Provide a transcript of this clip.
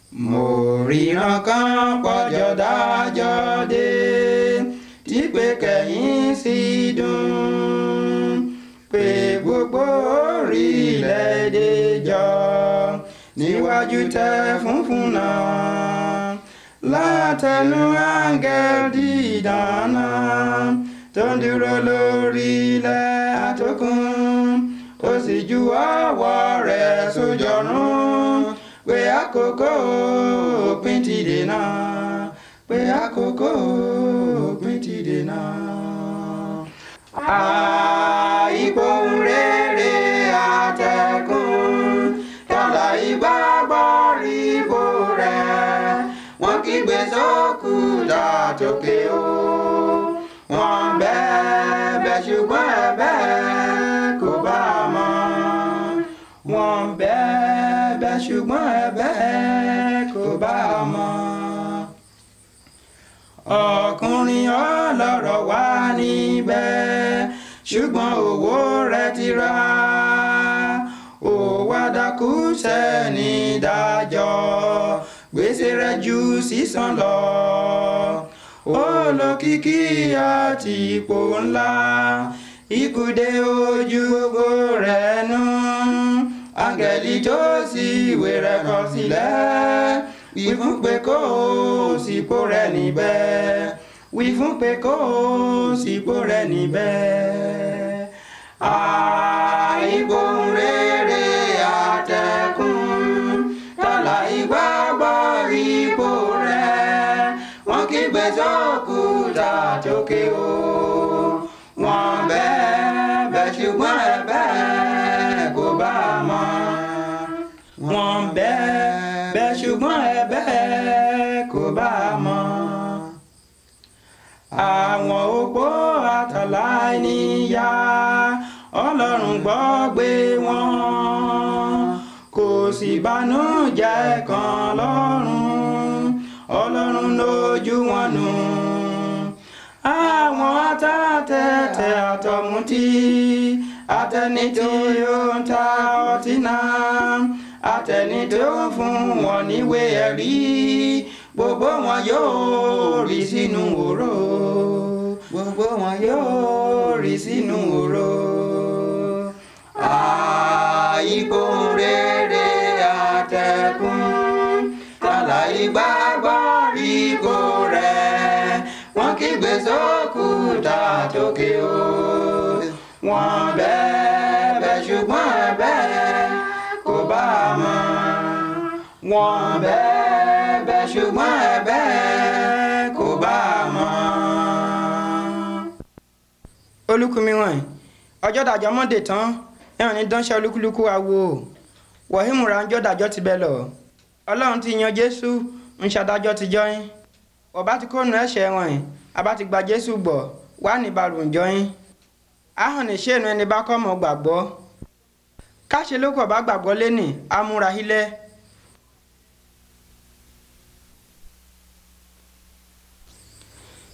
mo ríran kan pọ́jọ́ dájọ́ dé tí pé kẹ́yìn sì dùn pé gbogbo orílẹ̀-èdè jọ níwájú tẹ funfun náà látẹnu áńgẹ́l dídáná tó ń dúró lórí ilẹ̀ àtòkùn ó sì ju ọwọ́ rẹ̀ sójọ́rùn pé àkókò òpin ti dé náà pé àkókò òpin ti dé náà. àìpò rere àtẹ̀kùn tọ́lá ìgbàgbọ́ rí bò rẹ̀ wọ́n kígbe sókúta tókè o wọ́n bẹ̀bẹ̀ ṣùgbọ́n ẹ̀bẹ̀ kò bá a mọ́ wọ́n bẹ̀bẹ̀ ṣùgbọ́n ẹ̀bẹ̀ kò bá a mọ́ ọkùnrin ọlọ́rọ̀ wà níbẹ̀ ṣùgbọ́n owó rẹ̀ ti rà ó wá dákú sẹ́ni dájọ́ gbèsè rẹ̀ ju sísan lọ olókìkí àti ipò ńlá ikúdé ojú gbogbo rẹ̀ nù áńgẹ́lì tó sì ìwé rẹ̀ kọ sílẹ̀ wí fún pé kó o sípò rẹ̀ níbẹ̀ wí fún pé kó o sípò rẹ̀ níbẹ̀. àìgbóhùn rere àtẹ̀kùn tọ́lá ìgbàgbọ́ ipò rẹ̀ wọ́n kígbe sókúta tókè o wọ́n bẹ̀bẹ̀ ṣùgbọ́n ẹ̀bẹ̀ kò bá a mọ́ wọ́n bẹ̀bẹ̀ ṣùgbọ́n ẹ̀bẹ̀ kò bá a mọ́ àwọn opó àtàláìníyá ọlọ́run gbọ́ gbé wọn kò sì bànújẹ́ kan lọ́rùn ọlọ́run lójú wọn nù àwọn atátẹ̀tẹ̀ àtọ̀mùtí àtẹni tí ó ń ta ọtí náà àtẹni tó ń fún wọn níwé ẹ̀rí gbogbo wọn yóò rí sínú òró gbogbo wọn yóò rí sínú òró. àìkò rere àtẹ̀kùn tàlà ìgbàgbọ́ ipò rẹ̀ wọ́n kígbe sókúta tókè o wọ́n bẹ̀bẹ̀ ṣùgbọ́n ẹ̀bẹ̀ kò bá a mọ́ wọ́n bẹ̀bẹ̀ ṣùgbọ́n ẹ̀bẹ̀ kò bá a mọ́. olùkùnmi wọ̀nyí ọjọ́ dàjọ́ mọ́dé tán ẹ̀hàn ní dánṣẹ́ olúkúlùkù àwo wọ̀hímù ránjọ́ dàjọ́ ti bẹ̀ lọ ọlọ́run ti yan jésù ń ṣàdájọ́ ti jọ́yìn ọba ti kóònù ẹ̀ṣẹ̀ wọ̀nyí àbá ti gba jésù gbọ́ wà ní balùwẹ̀ jọ́yìn ahọ́n ní ṣéènù ẹni bá kọ́ mọ́ gbàgbọ́ káṣe ló kọ̀ bá gbàgbọ́ lẹ́nì amúra hílẹ̀